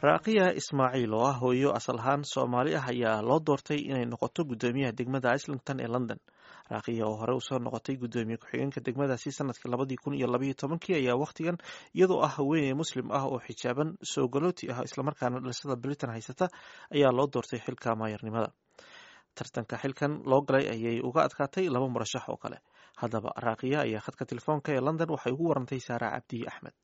raaqiya ismaaciil oo ah hooyo asal ahaan soomaali ah ayaa loo doortay inay noqoto guddoomiyaha degmada islington ee london raaqiya oo hore usoo noqotay guddoomiye ku-xigeenka degmadaasi sanadkii labadii kun iyo labaiyo tobankii ayaa wakhtigan iyadoo ah haweeney muslim ah oo xijaaban soo galooti ah islamarkaana dhalashada britain haysata ayaa loo doortay xilka maayarnimada tartanka xilkan loo galay ayay uga adkaatay laba murashax oo kale haddaba raaqiya ayaa khadka telefoonka ee london waxay ugu warantay saara cabdi axmed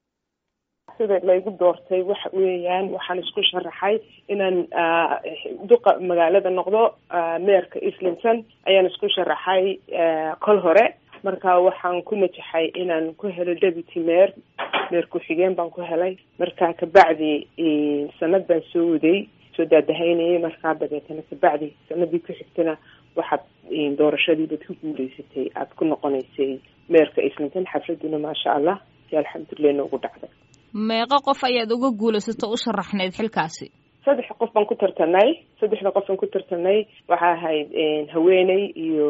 sida laygu doortay waxa weeyaan waxaan isku sharaxay inaan duqa magaalada noqdo meerka islington ayaan isku sharaxay kol hore marka waxaan ku najaxay inaan ku helo deputy meer meer ku-xigeen baan ku helay marka kabacdi sanad baan soo waday soo daadahaynayay markaa dabeetana kabacdi sanadii ku xigtana waxaad doorashadiibad ku guuleysatay aada ku noqonaysay meerka islington xafladuna maasha allah si alxamdulilah noogu dhacday meeqo qof ayaad uga guulaysato u sharaxnayd xilkaasi saddex qof baan ku tartanay saddexda qof baan ku tartanay waxaa ahayd haweeney iyo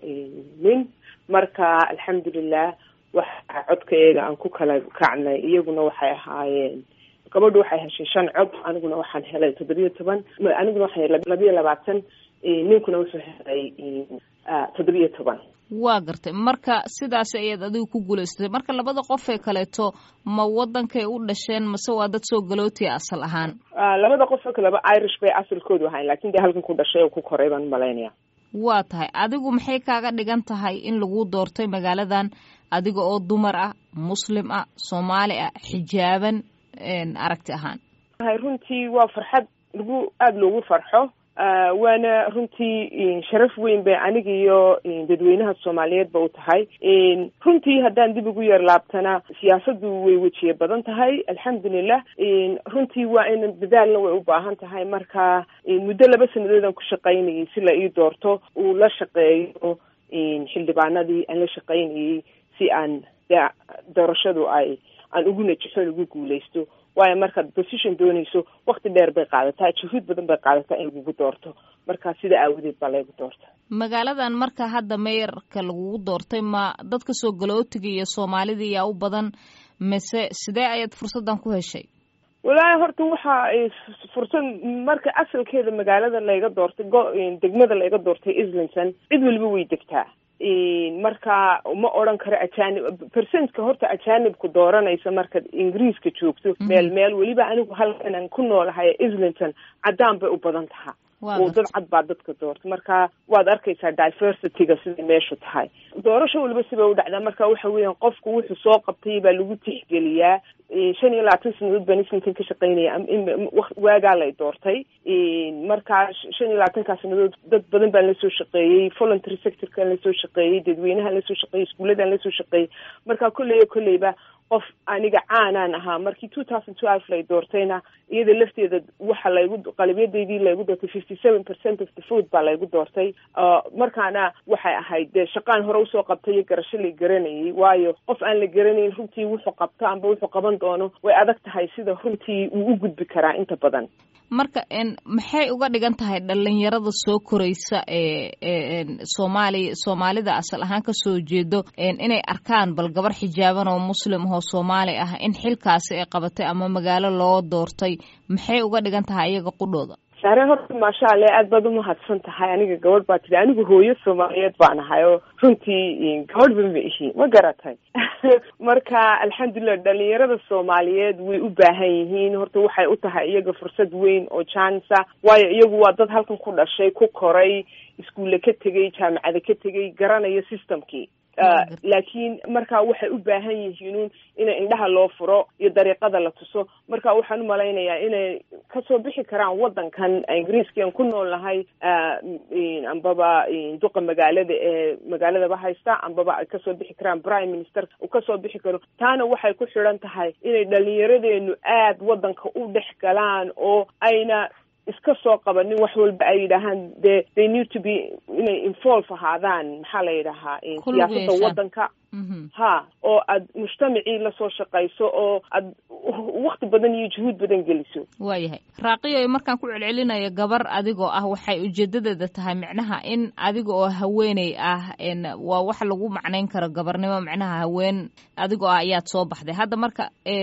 nin marka alxamdulilah waxa codkaeega aan ku kala kacnay iyaguna waxay ahaayeen gabadhu waxay heshay shan cod aniguna waxaan helay toddobiyo toban aniguna waxaan helay labiyo labaatan ninkuna wuxuu helay toddobiyo toban waa gartay marka sidaas ayaad adigu ku guulaysatay marka labada qof ee kaleeto ma wadankay u dhasheen mase waa dad soo galootiya asal ahaan labada qof oo kaleba irish bay asalkoodu ahayn lakin dee halkan ku dhashay oo ku koray baan malaynaya waa tahay adigu maxay kaaga dhigan tahay in lagu doortay magaaladan adiga oo dumar ah muslim ah soomaali ah xijaaban aragti ahaan runtii waa farxad lagu aada loogu farxo waana runtii sharaf weyn bay aniga iyo dadweynaha soomaaliyeedba u tahay runtii haddaan dib ugu yar laabtana siyaasadu way wejiye badan tahay alxamdulilah runtii waa in dadaalna way u baahan tahay marka muddo laba sanadoodaan ku shaqaynayay si la ii doorto uu la shaqeeyo xildhibaanadii aan la shaqaynayay si aan doorashadu ay aan ugu najaxo ugu guuleysto waayo markaad position doonayso wakti dheer bay qaadataa juhuud badan bay qaadataa in lagugu doorto marka sida aawadeed baa laygu doorta magaaladan marka hadda meeyarka lagugu doortay ma dadka soo galootiga iyo soomaalida yaa u badan mise sidee ayaad fursaddan ku heshay wallaahi horta waxa fursad marka asalkeeda magaalada layga doortay go degmada layga doortay islington cid waliba way degtaa marka ma odran karo ajanib percentka horta ajanibku dooranaysa markaad ingiriiska joogto meel meel weliba anigu halkanan ku noolahay islington caddaan bay u badan taha oo dad cad baa dadka doorta marka waad arkaysaa diversityga siday meeshu tahay doorasho waliba sibay u dhacdaa marka waxa weeyaan qofku wuxuu soo qabtay baa lagu tixgeliyaa shan iyo labaatan sanadood baan islington ka shaqaynaya waagaa lay doortay markaa shan iyo labaatankaa sanadood dad badan baan lasoo shaqeeyey voluntary sectorkaan lasoo shaqeeyey dadweynahaan lasoo shaqeeyey iskuuladaan lasoo shaqeeyey marka kolley kolleyba qof aniga caanaan ahaa markii two thousand twelve lay doortayna iyada lafteeda waxa laygu qalabyadeydii laygu doortay fifty seven percent of the food baa laygu doortay markaana waxay ahayd dee shaqaan hore usoo qabtay iyo garasho la garanayay waayo qof aan la garanayn runtii wuxuu qabto amba wuxuu qaban doono way adag tahay sida runtii uu u gudbi karaa inta badan marka maxay uga dhigan tahay dhalinyarada soo koraysa ee soomaaliya soomaalida asal ahaan kasoo jeedo inay arkaan bal gabar xijaaban oo muslim ahoo soomaali ah in xilkaasi ay qabatay ama magaalo loo doortay maxay uga dhigan tahay iyaga qudhooda saare horta maasha alle aad baad umahadsan tahay aniga gabadh baa tiri anigu hooyo soomaaliyeed baan ahay oo runtii gabadh ba ma ihi ma garatay marka alxamdulilah dhalinyarada soomaaliyeed way u baahan yihiin horta waxay u tahay iyaga fursad weyn oo jansa waayo iyagu waa dad halkan ku dhashay ku koray iskuulle ka tegay jaamacada ka tegay garanayo systemkii laakiin marka waxay u baahan yihiin in indhaha loo furo iyo dariiqada la tuso marka waxaan umalaynayaa inay kasoo bixi karaan wadankan ingiriiskian ku nool nahay ambaba duqa magaalada ee magaaladaba haysta ambaba ay kasoo bixi karaan prime minister uu kasoo bixi karo taana waxay ku xidhan tahay inay dhalinyaradeenu aad wadanka u dhex galaan oo ayna iska soo qabanin wax walba ay yidhaahaan de they need to be inay involve ahaadaan maxaa la yidhahaa siyaasada wadanka ha oo aad mujtamacii lasoo shaqayso oo aad wakti badan iyo juhuud badan geliso waayahay raaqiyo markaan ku celcelinayo gabar adigoo ah waxay ujeedadeeda tahay micnaha in adiga oo haweeney ah waa wax lagu macnayn karo gabarnimo micnaha haween adigoo ah ayaad soo baxday hadda marka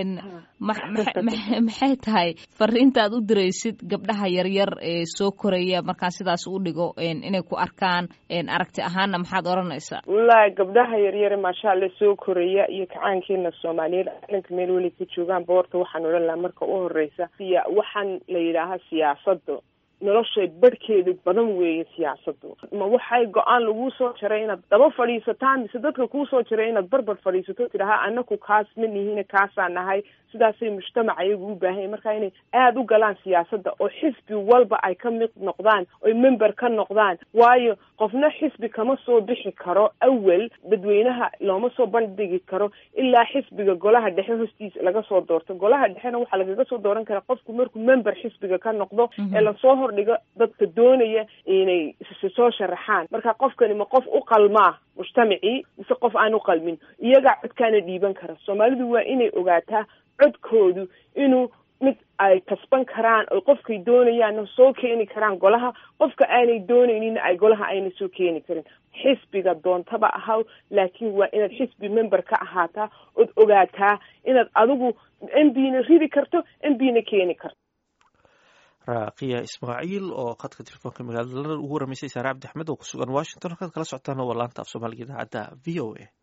maxay tahay fariinta aad u diraysid gabdhaha yaryar ee soo koraya markaan sidaas u dhigo inay ku arkaan aragti ahaanna maxaad odhanaysaa wallaahi gabdhaha yaryare maasha alla soo koraya iyo kacaankeena soomaaliyeed calanka meel weli ka joogaan boorta waxaan odhan lahaa marka u horeysa siya waxaan la yidhaahaa siyaasada noloshay barhkeedu badan weeye siyaasadu ma waxay go-aan laguu soo jaray inaad daba fadhiisataan mise dadka kuusoo jaray inaad barbar fadhiisato tidhaha anaku kaas ma nihine kaasaa nahay sidaasay mujtamac ayagu u baahanya marka inay aada u galaan siyaasadda oo xisbi walba ay ka mid noqdaan oy member ka noqdaan waayo qofna xisbi kama soo bixi karo awel dadweynaha looma soo bandhigi karo ilaa xisbiga golaha dhexe hostiisa laga soo doorto golaha dhexena waxaa lagaga soo dooran karaa qofku markuu member xisbiga ka noqdo ee lasoo hordhigo dadka doonaya inay soo sharaxaan marka qofkani ma qof u qalmaa mujtamacii mise qof aan u qalmin iyagaa codkaana dhiiban kara soomaalidu waa inay ogaataa codkoodu inuu mid ay kasban karaan oo qofkay doonayaanna soo keeni karaan golaha qofka aanay doonayninna ay golaha ayna soo keeni karin xisbiga doontaba ahaw laakiin waa inaad xisbi member ka ahaataa ood ogaataa inaad adigu m b na ridi karto m b na keeni karto raaqiya ismaaciil oo khadka telefoonka magaalada london ugu waramaysay saare cabdi axmed oo ku sugan washington halkaad kala socotaan waa laanta af soomaaliga idaacadda v o a